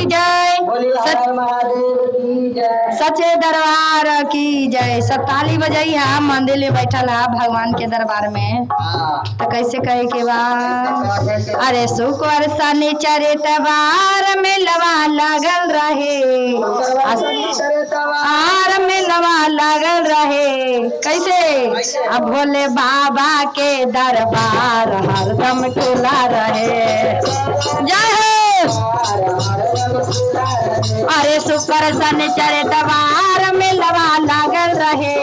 जय बोली सच- हर महादेव की जय सचे दरबार की जय सब ताली बजाई है मंदिर में बैठल है भगवान के दरबार में हाँ तो कैसे कहे के बा अरे शुक्र शनि चरितवार में लवा लागल रहे आर में लवा लागल रहे कैसे अब भोले बाबा के दरबार हरदम खुला रहे जय हो अरे शुक्र शनि चरितवार में लवा लागल रहे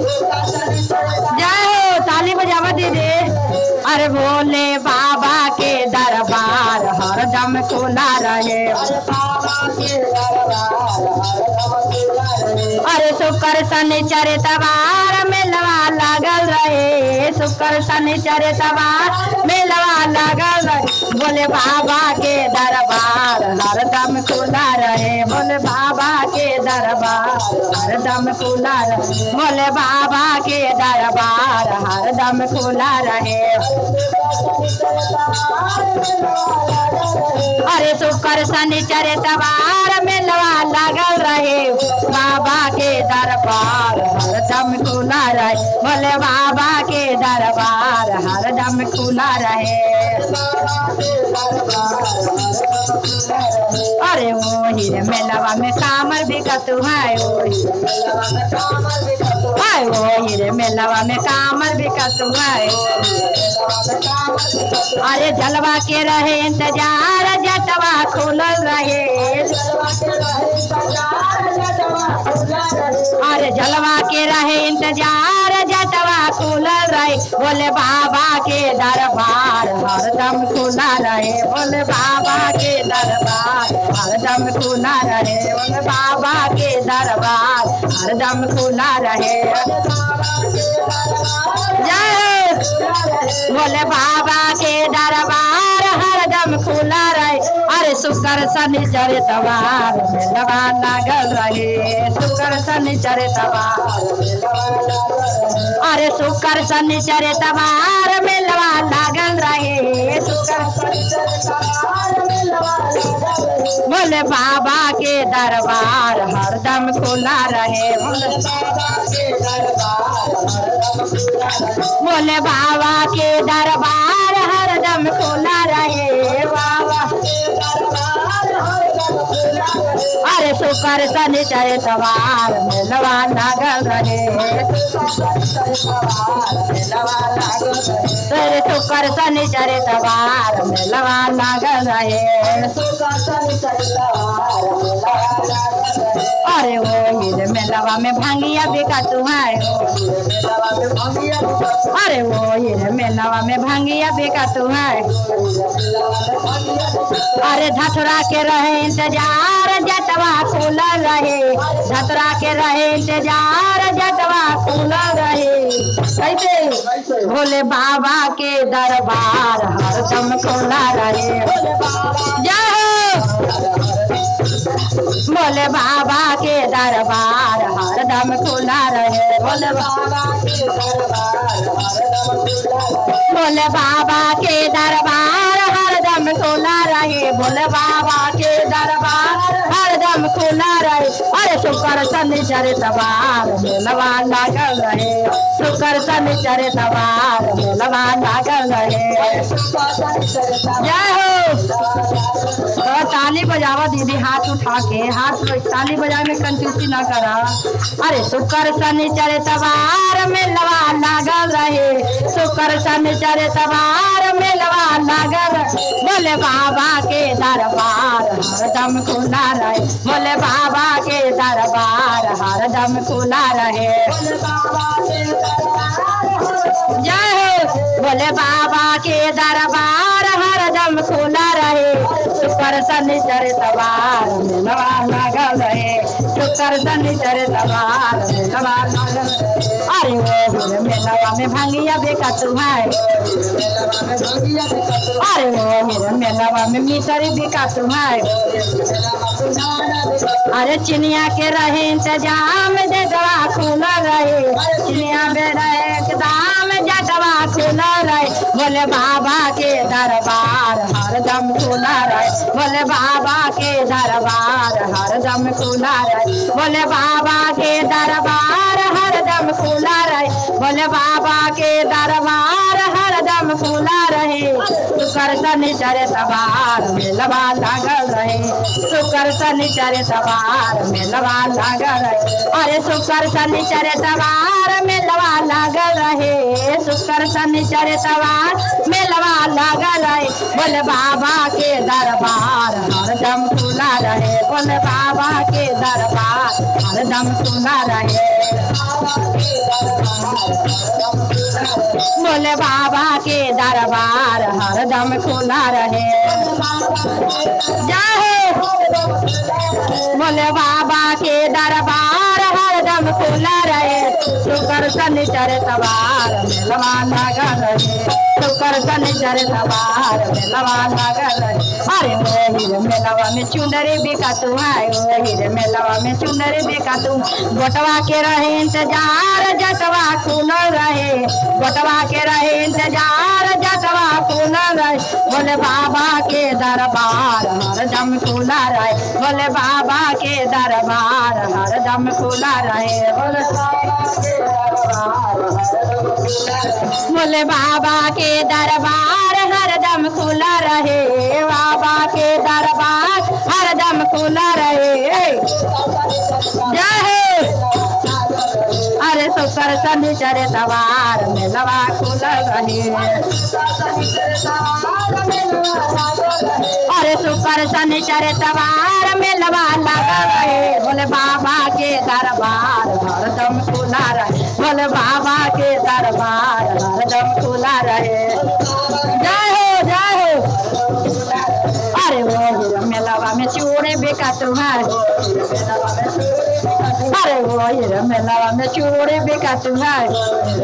जय हो ताली बजावा दीदी अरे भोले बाबा के दरबार हरदम खुला रहे अरे शुक्र शनि चरितवार में लवा लागल रहे शुक्र शनि चरितवार में लवा लागल रहे भोले बाबा के दरबार हरदम खुला रहे भोले बाबा के दरबार हरदम खुला रहे भोले बाबा के दरबार हरदम खुला रहे अरे शुक्र शनि चरितवार में लवा लागल रहे बाबा के दरबार हरदम खुला रहे भोले बाबा के दरबार हरदम खुला रहे अरे वो हीरे मेलवा में कामर भी कतु है वो हाय वो हीरे मेलवा में कामर भी कतु है अरे जलवा के रहे इंतजार जटवा खुलल रहे अरे जलवा के रहे इंतजार जटवा खुलल रहे बोले बाबा के दरबार हरदम खुला रहे बोले बाबा के दरबार हरदम खुला रहे बोले बाबा के दरबार हरदम खुला रहे जय हो। बोले बाबा के दरबार हरदम खुला रहे अरे शुक्र शनि चरितवार में लवा लागल रहे शुक्र शनि चरितवार अरे शुक्र शनि चरितवार में लवा लागल रहे शुक्र बोले बाबा के दरबार हरदम खुला रहे बोले बाबा के दरबार हरदम खुला रहे बाबा अरे शुक्र शनि चरितवार में लवा लागल रहे अरे शुक्र शनि चरितवार में लवा लागल रहे अरे वो हीरे में लवा में भांगिया बेका तू है अरे वो हीरे में लवा में भांगिया बेका तू है अरे धतुरा के रहे इंतजार जटवा खुला रहे धतुरा के रहे इंतजार जटवा खुला रहे कैसे भोले बाबा के दरबार हरदम खुला रहे जय हो भोले बाबा के दरबार हरदम खुला रहे भोले बाबा के दरबार भोले बाबा के दरबार हरदम खुला रहे भोले बाबा के दरबार हरदम खुला रहे अरे शुक्र शनि चरितवार मेलवा लागल रहे शुक्र शनि चरितवार मेलवा लागल रहे जय हो तो ताली बजावा दीदी हाथ उठा के हाथ ताली बजाए में कंजूसी ना करा अरे शुक्र शनि चरितवार में लवा लागल रहे शुक्र शनि चरितवार में लवा लागल रहे। बोले बाबा के दरबार हरदम खुला रहे बोले बाबा के दरबार हरदम खुला रहे जय हो भोले बाबा के दरबार हरदम खुला रहे शुक्र शनि चरितवार में लवा लागल रहे शुक्र शनि चरितवार में लवा लागल रहे। अरे वो हीरे में लवा में भांगिया बेका तू है अरे वो हीरे में लवा में मिसरी बेका तू है अरे चिनिया के रहे इंतजाम दे दवा खुला रहे चिनिया में रहे दाम जटवा खुला रहे बोले बाबा के दरबार हरदम खुला रहे बोले बाबा के दरबार हरदम खुला रहे बोले बाबा के दरबार हरदम खुला रहे बोले बाबा के दरबार हरदम खुला रहे शुक्र शनिचर सवार मेलवा लागल रहे शुक्र शनिचर सवार मेलवा लागल रहे अरे शुक्र शनिचर सवार मेलवा लागल रहे शुक्र शनिचर सवार मेलवा लागल रहे बोले बाबा के दरबार हरदम खुला रहे बोले बाबा के दरबार हरदम खुला रहे बोले बाबा के दरबार हरदम खुला रहे जाहे बोले बाबा के दरबार हरदम खुला रहे शुक्र शनिचर सवार मेलवा लगा रहे शुक्र शनिचर सवार मेलवा लगा रहे अरे वही रे मेलवा में चुनरी बिका तू है वही रे मेलवा में चुनरी बिका तू गोटवा के रहे इंतजार जटवा खुलल रहे गोटवा के रहे इंतजार जटवा खुलल रहे बोले बाबा के दरबार हरदम खुला रहे बोले बाबा के दरबार हरदम खुला रहे बोले बोले बाबा के दरबार हरदम खुला रहे बाबा के दरबार हरदम खुला रहे जय हो अरे शुक्र शनिचर सवार में लवा खुलल रहे अरे शुक्र शनिचर सवार में लवा लगा रहे बोले बाबा के दरबार हरदम खुला रहे बोले बाबा के दरबार हरदम खुला रहे जय हो जय हो अरे वो मेलावा में चूड़े बिका तुम्हारे अरे वो ये मेलावा में चूड़े बिका तुम्हारे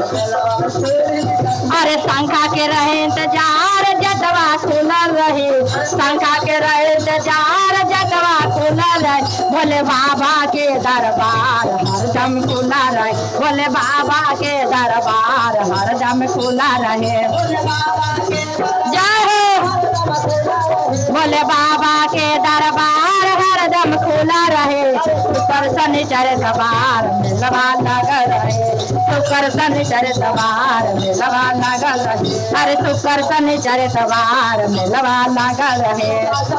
अरे शंखा के रहे इंतजार जटवा खुलल रहे शंखा के रहे इंतजार जटवा खुलल रहे बोले बाबा के दरबार हरदम खुला रहे बोले बाबा के दरबार हरदम खुला रहे जय हो बोले बाबा के दरबार हरदम खुला रहे शुक्र शनिचर सवार मिलवा लगल रहे शुक्र शनिचर सवार मिलवा लगल रहे अरे शुक्र शनिचर सवार मिलवा लगल रहे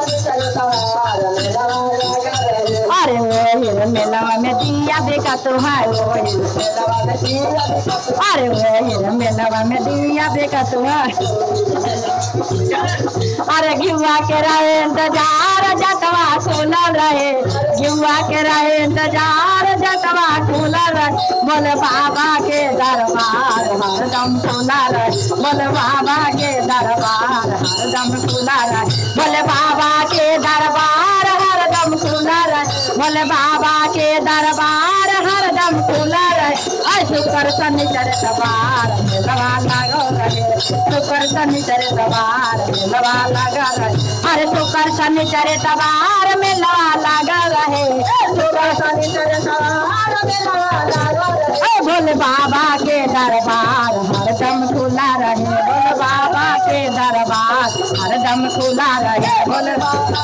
अरे वही मेलवा में दिया देखा तुम्हारे वही अरे वही मेलवा में दिया देखा तुम्हारे अरे घिवा के रहे इंतजार जटवा खुलल रहे घिवा के रहे इंतजार जटवा खुलल रहे बोले बाबा के दरबार हरदम खुला रहे बोले बाबा के दरबार हरदम खुला रहे बोले बाबा के दरबार हरदम खुला रहे बोले बाबा के दरबार हरदम खुला रहे ऐ शुक्र शनिचर सवार मेलवा लागो रहे शुक्र शनिचर सवार मेलवा लगा रहे अरे शुक्र शनिचर सवार मेलवा लगा रहे शुक्र शनिचर सवार मेलवा लगा रहे ऐ भोले बाबा के दरबार हरदम खुला रहे भोले बाबा के दरबार हरदम खुला रहे भोले बाबा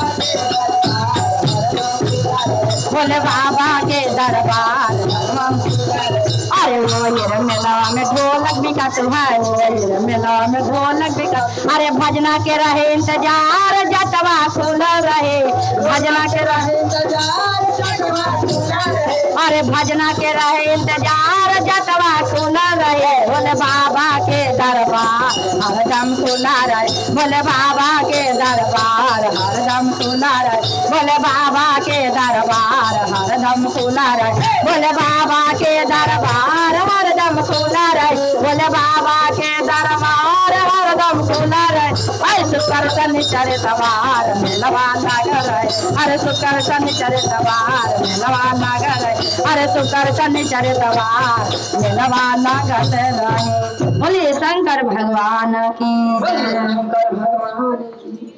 भोले बाबा के दरबार अरे वो ये मेलावा में ढोलक बिका तुम्हारे वो ये मेलावा में ढोलक बिका अरे भजना के रहे इंतजार जटवा खुलल रहे भजना के रहे अरे भजना के रहे इंतजार जटवा खुलल रहे बोले बाबा के दरबार हरदम खुला रहे बोले बाबा के दरबार हरदम खुला रहे बोले बाबा के दरबार हरदम खुला रहे बोले बाबा के दरबार हरदम खुला रहे बोले बाबा के दरबार हरदम खुला रहे ऐ शुक्र शनिचर सवार मेलवा लागल रहे अरे शुक्र शनिचर सवार मेलवा लागल रहे अरे शुक्र शनिचर सवार मेलवा लागल रहे बोलिए शंकर भगवान की जय। शंकर भगवान